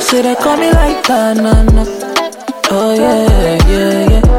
say they call me like that, nah, nah. Oh yeah, yeah, yeah.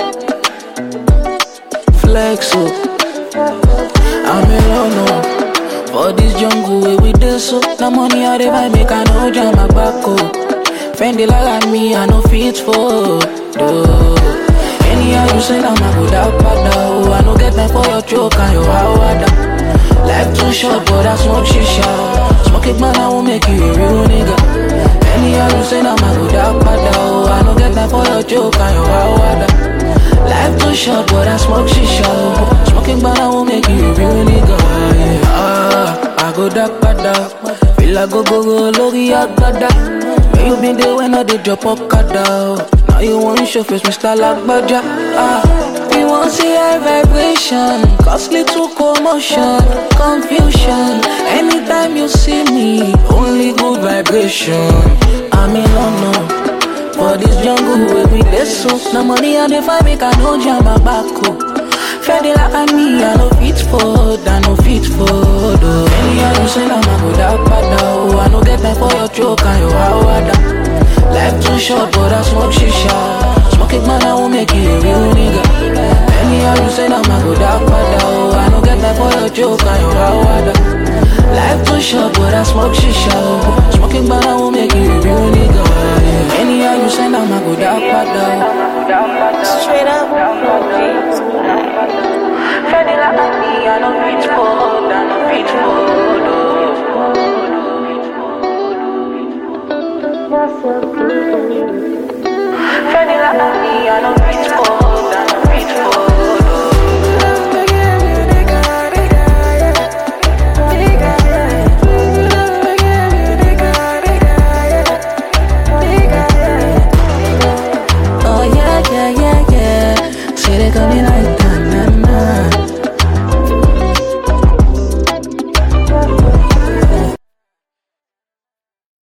Flex up. I'm alone no. For this jungle where we dey so The money I dey buy make I no jam my back oh. Fendi like me I no fit for do. Anyhow you say I'm a good out oh. I no get time for your joke and your hawada Life too short but I smoke shisha Smoke it man I won't make you a real nigga Anyhow you say I'm a good out oh. I no get time for your joke and your hawada Life too short but I smoke shisha Smoking but I won't make you a real nigga yeah. Ah, I go dark pada Feel I go go go lori agada Where you been there when I did drop up kada Now you want show face Mr. Lagbaja Ah, we want see high vibration Cause little commotion, confusion Anytime you see me, only good vibration I'm in London for this jungle where we dey so No money I dey find make I no jam my back oh Fendi like me I no fit for I no fit for oh Anyhow you say I'm a good pada oh I no get time for your joke and your hawada Life too short but I smoke shisha Smoke it man I won't make you a real nigga Anyhow you say I'm a good pada oh I no get time for your joke and your hawada Life too short but I smoke shisha oh Smoking man I won't make you a real nigga yeah. Anyhow you say I'm a good pada Straight up. Fendi like me I no fit for I no fit for